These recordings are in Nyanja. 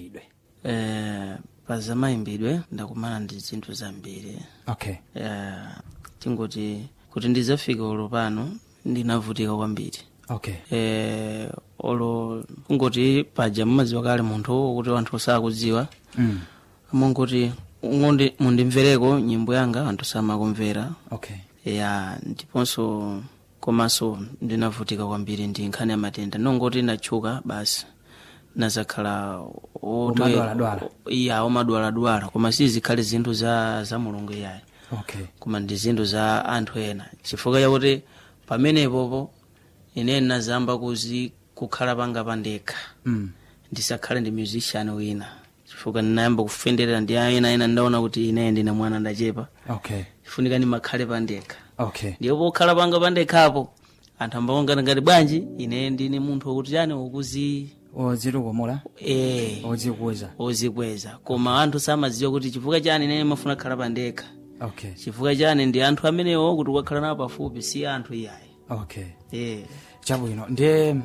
idwe eh, pa zamayimbidwe ndakumana ndi zinthu zambiri okay eh, tingoti kuti ndizafika ulo pano ndinavutika kwambiri okay eh, olo kungoti paja mumadziwa kale munthu kuti anthu sakudziwa mm. mungoti ngondi mundimvereko nyimbo yanga anthu samakumvera okay ya ndiponso komanso ndinavutika kwambiri ndi nkhani ya matenda nongoti natchuka basi nazakhala oto- Omadwaladwala. iya omadwaladwala koma sizikhale zinthu za, za mulungu iyayi okay koma ndi zinthu za anthu ena chifukwa chakuti pamenepopo ine nazamba kuzi kukhala panga pandekha mm. ndisakhale ndi musician wina chifukwa ndinayamba kufenderera ndi ena ena ndaona kuti ine ndine mwana ndachepa okay ifunika ndimakhale pandekha okay ndipo pokhala panga pandekhapo anthu ambaongana ngati bwanji ine ndine munthu wokuti chani wokuzi odzitukumula eh odzikuza ozikweza koma anthu samadziwa kuti chifukwa chani ine mafuna kukhala pandekha okay chifukwa chani ndi anthu amenewo kuti ukakhala nawo pafupi si anthu iyayi okay eh chabwino ndiye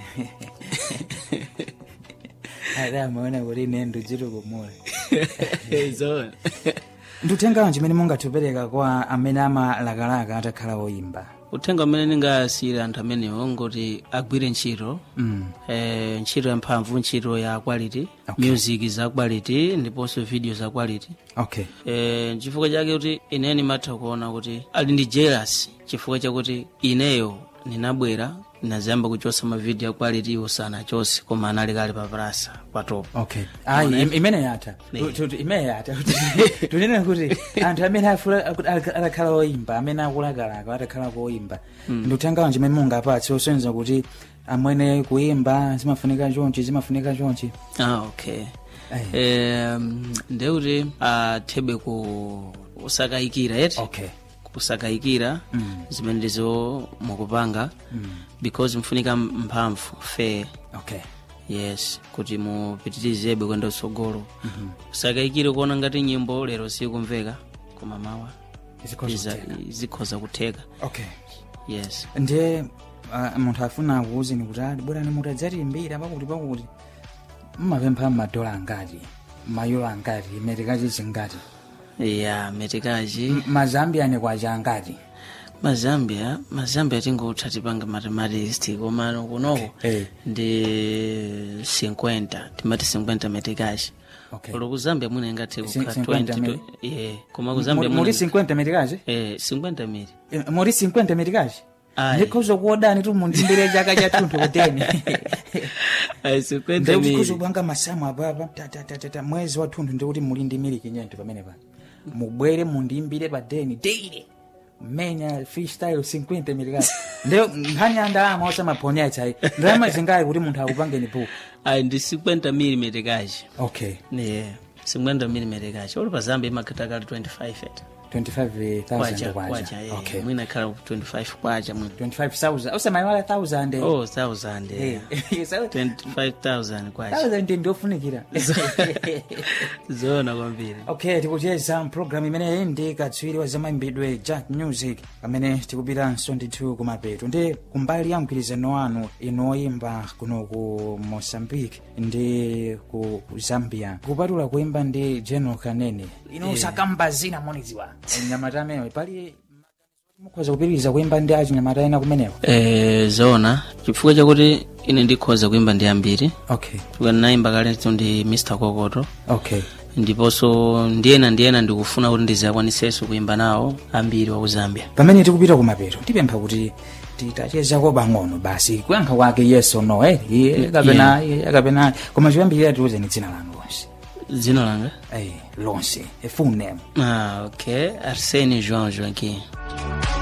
ada amaona kuti ine ndidzitukumula zona ndikutengawo chimene mungathipereka kwa amene amalakalaka atakhala oyimba uthenga umene ndingasiyire anthu amenewo ngoti agwire ntchito mm. eh, ntchito yamphamvu ntchito ya quality Okay. music za quality ndiponso video za quality okay eh, chifukwa chake kuti ineyo ndimatha kuona kuti ali ndi jealous chifukwa chakuti ineyo ninabwera ninazayamba kuchosa mavidiyo ya quality iwo sanachose koma anali kale paprasa patopa okay ayi im- imene yatha Ne. Tu- tu- tu- imene yatha Kuti- tunene kuti anthu amene afula akuti aka- atakhala oyimba amene akulakalaka atakhala oyimba ndikutengawo chimene mungapatse osonyeza kuti amwene kuyimba zimafunika chonchi zimafunika chonchi ah, okay Ayi. eh, ndeuti athebe ku kusakayikira eti okay kusakayikira Mm. zimene ndizo mukupanga because mfunika mphamvu fair okay yes kuti mupitirizebe kwenda utsogolo kusakayikire kuona ngati nyimbo lero sikumveka koma mawa Zikhoza iza- kutheka. zikhoza kutheka okay yes ndiye uh, munthu afuna akuwuzeni kuti ali bwerani mutadzatiimbira pakuti pakuti mmapempha madola angati mayulo angati metikachi zingati ya metikachi M- mazambiani kwacha angati mazambia mazambia tingotha tipanga mathematics koma kunoko Eh. ndi 50 timati 50 metikachi okay Olo ku Zambia mwina ingathe Si- kukhala 50 20 mili? yeah koma ku Zambia muri mwina 50 metikachi eh 50 mili Eh, muri 50 metikachi Ayi. ndikhoza kuodani tu mundimbire chaka chathunthu kuteni ai 50 ndikhoza mili kupanga masamu apapa tatatatata mwezi wathunthu ndikuti muli ndi miliki nyento pamene pa mubwere mundimbire pa deni daily mmenya freestyle 50 metikachi ndiyo nkhani ya ndalama osamaponyetsa iyi ndalama zingali kuti munthu akupangeni buku ai ndi 50 mili metikachi okay yeah 50 mili metikachi olo pa Zambia imakhala kali 25 et 25000 kwacha kwacha kwacha eh okay mwina ikhala 25 kwacha mwina 25000 usamayiwala 1000 oh 1000 Eh, yeah 25000 kwacha 1000 ndiofunikira zona kwambiri okay tikucheza program imeneyi ndi katswiri wa zamayimbidwe jack music amene tikupitanso ndithu kumapeto ndi kumbali ya mgwirizano wanu inu oyimba kuno ku mozambique ndi ku zambia kupatula kuimba ndi general kanene ino usakamba zina moniziwa nyamata ameneyo pali mukhoza kupitiriza kuimba ndi achinyamata ena kumeneko eh zona chifukwa chakuti ine ndikhoza kuimba ndi ambiri okay chifukwa ndinayimba kalenso ndi mr kokoto okay ndiponso ndiyena ndiyena ndikufuna kuti ndizakwanisenso kuimba nawo ambiri wa ku zambia pamene tikupita kumapeto tipempha kuti titachezako bang'ono basi kuyankha kwake yes or no eh iye kapena iye kapena koma choyambirira tiuzeni dzina lanu lonse dzina langa eh lonse a full name ah okay arsene joan joaquim